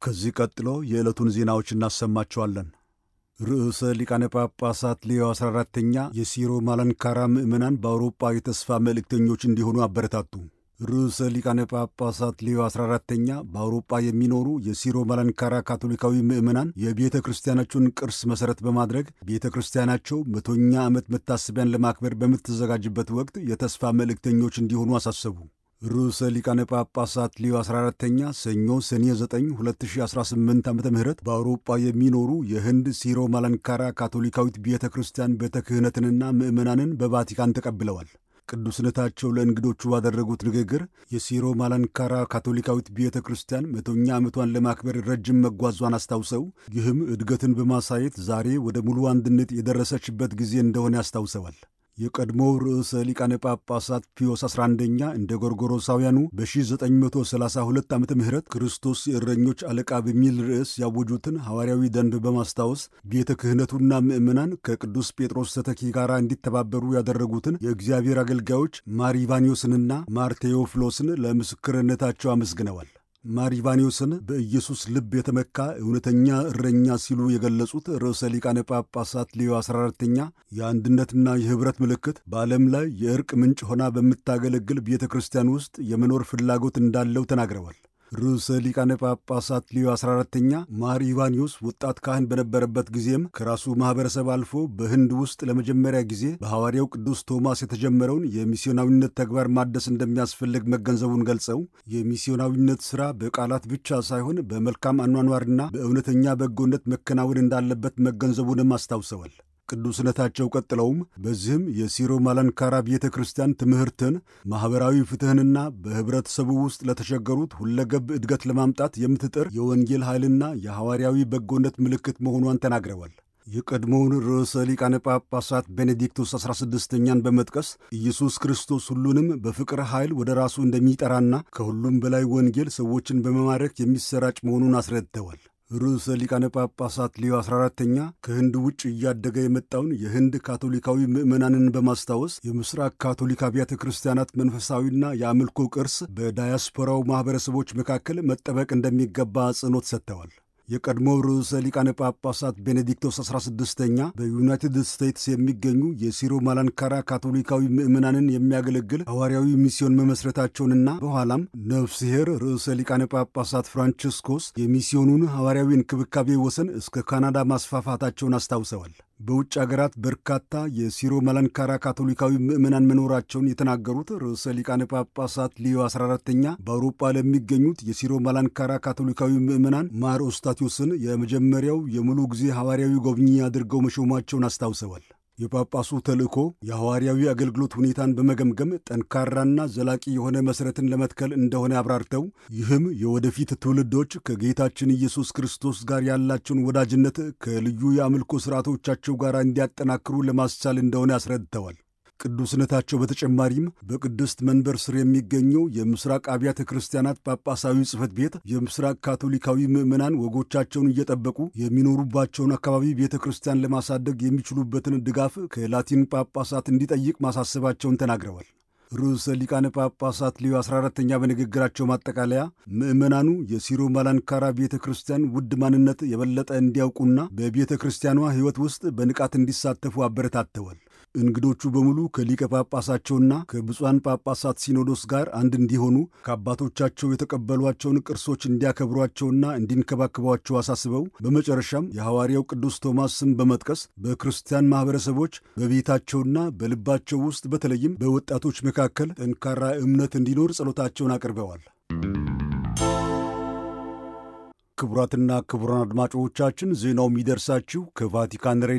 ከዚህ ቀጥሎ የዕለቱን ዜናዎች እናሰማቸዋለን። ርዕሰ ሊቃነ ጳጳሳት ሌዮ 14ተኛ የሲሮ ማላንካራ ምዕመናን በአውሮጳ የተስፋ መልእክተኞች እንዲሆኑ አበረታቱ። ርዕሰ ሊቃነ ጳጳሳት ሌዮ 14ተኛ በአውሮጳ የሚኖሩ የሲሮ ማላንካራ ካቶሊካዊ ምዕመናን የቤተ ክርስቲያናቸውን ቅርስ መሠረት በማድረግ ቤተ ክርስቲያናቸው መቶኛ ዓመት መታሰቢያን ለማክበር በምትዘጋጅበት ወቅት የተስፋ መልእክተኞች እንዲሆኑ አሳሰቡ። ርዕሰ ሊቃነ ጳጳሳት ሊዮ 14ተኛ ሰኞ ሰኔ 9 2018 ዓ ም በአውሮጳ የሚኖሩ የህንድ ሲሮ ማላንካራ ካቶሊካዊት ቤተ ክርስቲያን ቤተ ክህነትንና ምዕመናንን በቫቲካን ተቀብለዋል። ቅዱስነታቸው ለእንግዶቹ ባደረጉት ንግግር የሲሮ ማላንካራ ካቶሊካዊት ቤተ ክርስቲያን መቶኛ ዓመቷን ለማክበር ረጅም መጓዟን አስታውሰው ይህም እድገትን በማሳየት ዛሬ ወደ ሙሉ አንድነት የደረሰችበት ጊዜ እንደሆነ አስታውሰዋል። የቀድሞው ርዕሰ ሊቃነ ጳጳሳት ፒዮስ 11ኛ እንደ ጎርጎሮሳውያኑ በ1932 ዓ ም ክርስቶስ የእረኞች አለቃ በሚል ርዕስ ያወጁትን ሐዋርያዊ ደንብ በማስታወስ ቤተ ክህነቱና ምዕመናን ከቅዱስ ጴጥሮስ ተተኪ ጋር እንዲተባበሩ ያደረጉትን የእግዚአብሔር አገልጋዮች ማር ኢቫኒዮስንና ማር ቴዎፍሎስን ለምስክርነታቸው አመስግነዋል። ማር ኢቫኒዮስን በኢየሱስ ልብ የተመካ እውነተኛ እረኛ ሲሉ የገለጹት ርዕሰ ሊቃነ ጳጳሳት ሌዮ 14ተኛ የአንድነትና የኅብረት ምልክት በዓለም ላይ የእርቅ ምንጭ ሆና በምታገለግል ቤተ ክርስቲያን ውስጥ የመኖር ፍላጎት እንዳለው ተናግረዋል። ርዕሰ ሊቃነ ጳጳሳት ሌዮ 14ተኛ ማር ኢቫኒዮስ ወጣት ካህን በነበረበት ጊዜም ከራሱ ማኅበረሰብ አልፎ በህንድ ውስጥ ለመጀመሪያ ጊዜ በሐዋርያው ቅዱስ ቶማስ የተጀመረውን የሚስዮናዊነት ተግባር ማደስ እንደሚያስፈልግ መገንዘቡን ገልጸው የሚስዮናዊነት ሥራ በቃላት ብቻ ሳይሆን በመልካም አኗኗርና በእውነተኛ በጎነት መከናወን እንዳለበት መገንዘቡንም አስታውሰዋል። ቅዱስነታቸው ቀጥለውም በዚህም የሲሮ ማላንካራ ቤተ ክርስቲያን ትምህርትን ማኅበራዊ ፍትሕንና በኅብረተሰቡ ውስጥ ለተቸገሩት ሁለገብ እድገት ለማምጣት የምትጥር የወንጌል ኃይልና የሐዋርያዊ በጎነት ምልክት መሆኗን ተናግረዋል። የቀድሞውን ርዕሰ ሊቃነ ጳጳሳት ቤኔዲክቶስ 16ኛን በመጥቀስ ኢየሱስ ክርስቶስ ሁሉንም በፍቅር ኃይል ወደ ራሱ እንደሚጠራና ከሁሉም በላይ ወንጌል ሰዎችን በመማረክ የሚሰራጭ መሆኑን አስረድተዋል። ርዕሰ ሊቃነ ጳጳሳት ሌዮ 14ተኛ ከህንድ ውጭ እያደገ የመጣውን የህንድ ካቶሊካዊ ምዕመናንን በማስታወስ የምስራቅ ካቶሊክ አብያተ ክርስቲያናት መንፈሳዊና የአምልኮ ቅርስ በዳያስፖራው ማኅበረሰቦች መካከል መጠበቅ እንደሚገባ አጽንኦት ሰጥተዋል። የቀድሞው ርዕሰ ሊቃነ ጳጳሳት ቤኔዲክቶስ 16ኛ በዩናይትድ ስቴትስ የሚገኙ የሲሮ ማላንካራ ካቶሊካዊ ምዕመናንን የሚያገለግል ሐዋርያዊ ሚስዮን መመስረታቸውንና በኋላም ነፍስሔር ርዕሰ ሊቃነ ጳጳሳት ፍራንቺስኮስ የሚስዮኑን ሐዋርያዊ እንክብካቤ ወሰን እስከ ካናዳ ማስፋፋታቸውን አስታውሰዋል። በውጭ አገራት በርካታ የሲሮ ማላንካራ ካቶሊካዊ ምዕመናን መኖራቸውን የተናገሩት ርዕሰ ሊቃነ ጳጳሳት ሊዮ 14ተኛ በአውሮፓ ለሚገኙት የሲሮ ማላንካራ ካቶሊካዊ ምዕመናን ማር ኦስታቲዮስን የመጀመሪያው የሙሉ ጊዜ ሐዋርያዊ ጎብኚ አድርገው መሾማቸውን አስታውሰዋል። የጳጳሱ ተልእኮ የሐዋርያዊ አገልግሎት ሁኔታን በመገምገም ጠንካራና ዘላቂ የሆነ መሠረትን ለመትከል እንደሆነ አብራርተው ይህም የወደፊት ትውልዶች ከጌታችን ኢየሱስ ክርስቶስ ጋር ያላቸውን ወዳጅነት ከልዩ የአምልኮ ሥርዓቶቻቸው ጋር እንዲያጠናክሩ ለማስቻል እንደሆነ አስረድተዋል። ቅዱስነታቸው በተጨማሪም በቅድስት መንበር ስር የሚገኘው የምስራቅ አብያተ ክርስቲያናት ጳጳሳዊ ጽሕፈት ቤት የምስራቅ ካቶሊካዊ ምዕመናን ወጎቻቸውን እየጠበቁ የሚኖሩባቸውን አካባቢ ቤተ ክርስቲያን ለማሳደግ የሚችሉበትን ድጋፍ ከላቲን ጳጳሳት እንዲጠይቅ ማሳሰባቸውን ተናግረዋል። ርዕሰ ሊቃነ ጳጳሳት ሊዮ 14ተኛ በንግግራቸው ማጠቃለያ ምዕመናኑ የሲሮ ማላንካራ ቤተ ክርስቲያን ውድ ማንነት የበለጠ እንዲያውቁና በቤተ ክርስቲያኗ ሕይወት ውስጥ በንቃት እንዲሳተፉ አበረታተዋል። እንግዶቹ በሙሉ ከሊቀ ጳጳሳቸውና ከብፁዓን ጳጳሳት ሲኖዶስ ጋር አንድ እንዲሆኑ ከአባቶቻቸው የተቀበሏቸውን ቅርሶች እንዲያከብሯቸውና እንዲንከባከቧቸው አሳስበው በመጨረሻም የሐዋርያው ቅዱስ ቶማስ ስም በመጥቀስ በክርስቲያን ማኅበረሰቦች በቤታቸውና በልባቸው ውስጥ በተለይም በወጣቶች መካከል ጠንካራ እምነት እንዲኖር ጸሎታቸውን አቅርበዋል። ክቡራትና ክቡራን አድማጮቻችን ዜናው የሚደርሳችሁ ከቫቲካን